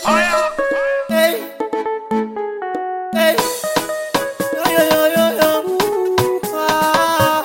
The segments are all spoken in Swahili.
Hey. Hey. Yo, yo, yo, yo, yo. Ah.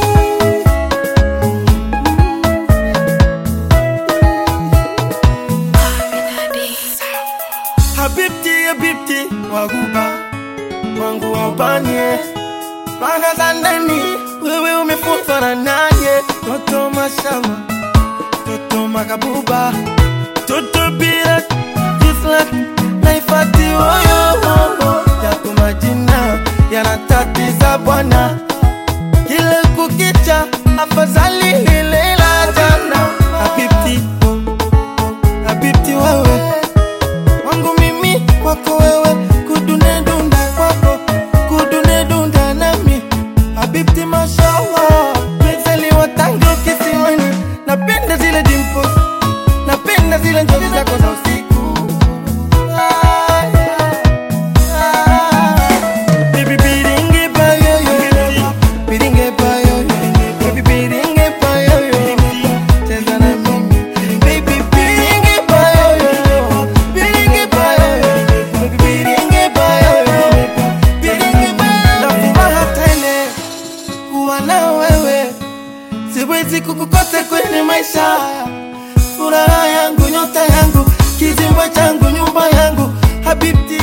Habibti, habibti, waguba wangu wa ubanie Raha za ndani, wewe umefunzwa na naye Toto mashama, toto makabuba Toto bila jislat, naifati oyo Yako majina, yanatatiza bwana Kile kukicha, afadhali lile la jana Habibti, habibti wewe wangu mimi kwako wewe kudune dunda kwako kudune dunda nami habibti mashallah mezaliwa tangu kisiwani napenda zile dimples napenda zile njozi zako za usiku Ah, ah. Baby, biringe bayoyo. Biringe bayoyo. Baby, biringe bayoyo. Cheza na mimi. Baby, biringe bayoyo. Biringe bayoyo. Baby, biringe bayoyo. Biringe bayoyo. Na furaha tele kuwa na wewe siwezi kukukosa kwenye maisha furaha yangu nyota yangu kizimba changu nyumba yangu habibti